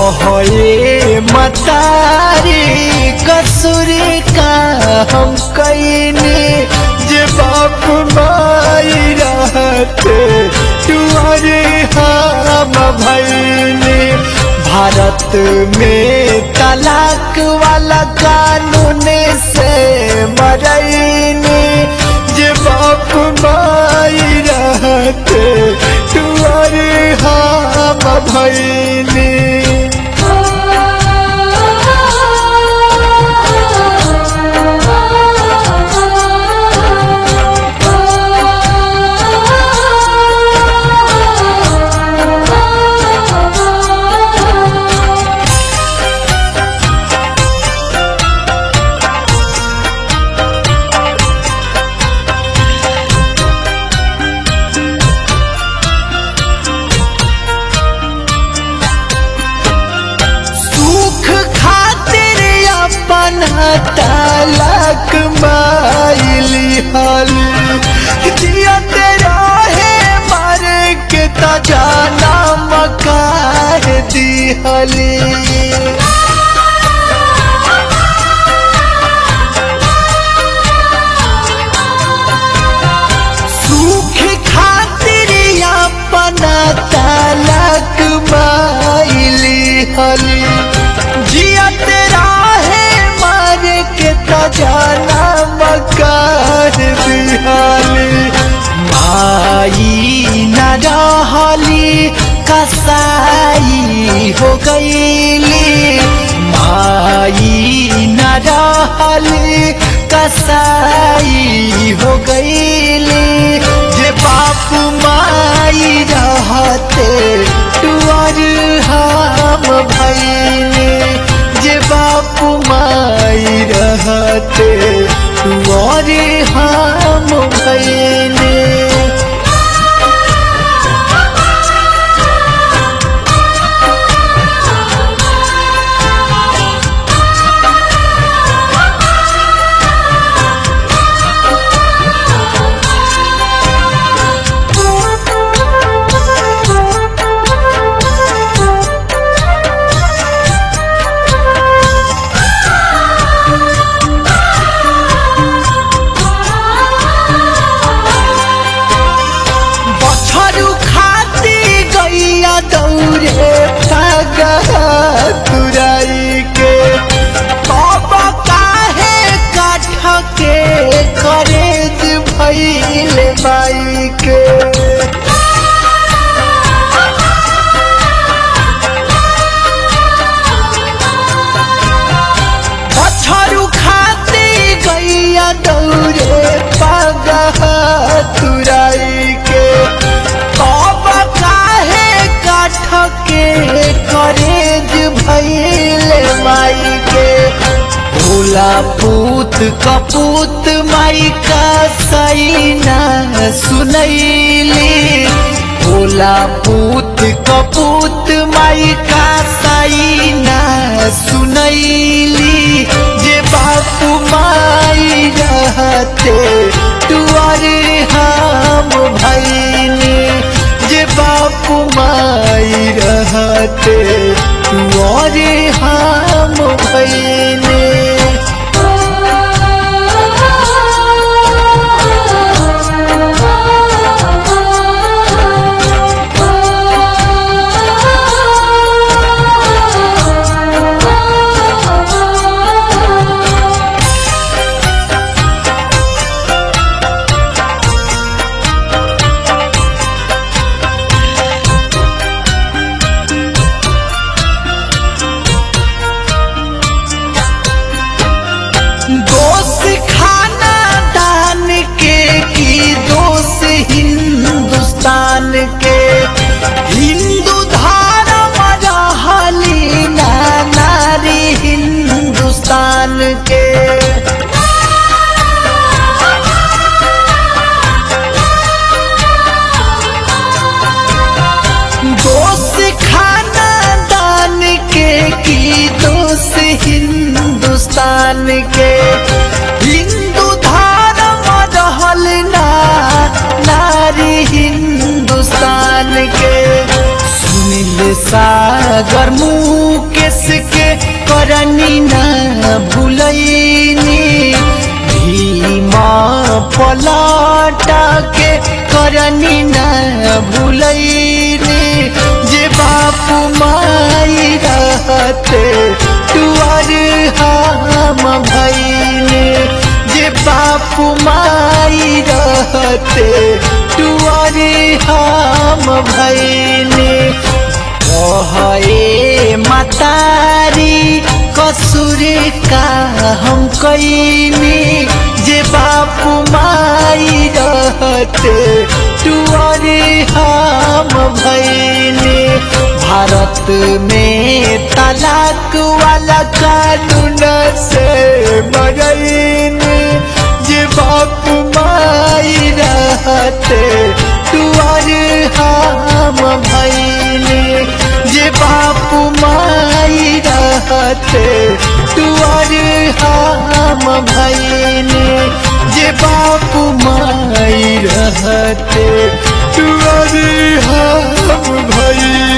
कहे मतारी कसूर का हम कैनी जे बाप माई रहते तुअरे हम भैनी भारत में तलाक वाला कानून से मरैनी जे बाप माई रहते तुअरे हम भैनी सुख खातिर अपन तलक माइली हल जियत रहे मर के त जानम काह दिहली सुख खातिर अपन तलक माइली हली जियत राहे मर के त जाना मकार बिहाली माई न रहली कसाई हो गईली माई न रहली कसाई हो गईली जे बाप माई रहते टुअर हम भैनी जे बाप माई रहते टुअर हम भैनी बछरू खाती गैया दौरे पगा तुराई के तब काहे काठ के करेज भैल बाई के बछरू खाती गैया दौरे पगा तुराई के तब काहे काठ के करेज भैल माई के भोला पूत कपूत माई का सैना सुनैली भोला पूत कपूत माई का सैना सुनैली जे बापू माई रहते तुअरे हम भैनी जे बापू माई रहते तुअरे हम भैनी दोष खाना दान के की दोष हिंदुस्तान के हिंदू धर्म रहली ना नारी हिंदुस्तान के दोष खाना दान के की दोष हिंदुस्तान के हिंदू धर्म रहल ना नारी हिंदुस्तान के सुनिल सागर मुकेश के करनी न भूलैनी भीमा पलाटा के करनी न भूलैनी जे बापू माई रहते टुअर हम भैनी जे बापू माई रहते टुअर हम भैनी कहे मतारी कसूर का हम कैनी जे बापू माई रहते टुअरे हम भैनी भारत में तलाक वाला कानून से बगैनी जे बापू माई रहते टुअरे हम भैनी जे बापू माई रहते टुअर हम भैनी जे बापू माई रहते टुअर हम भैनी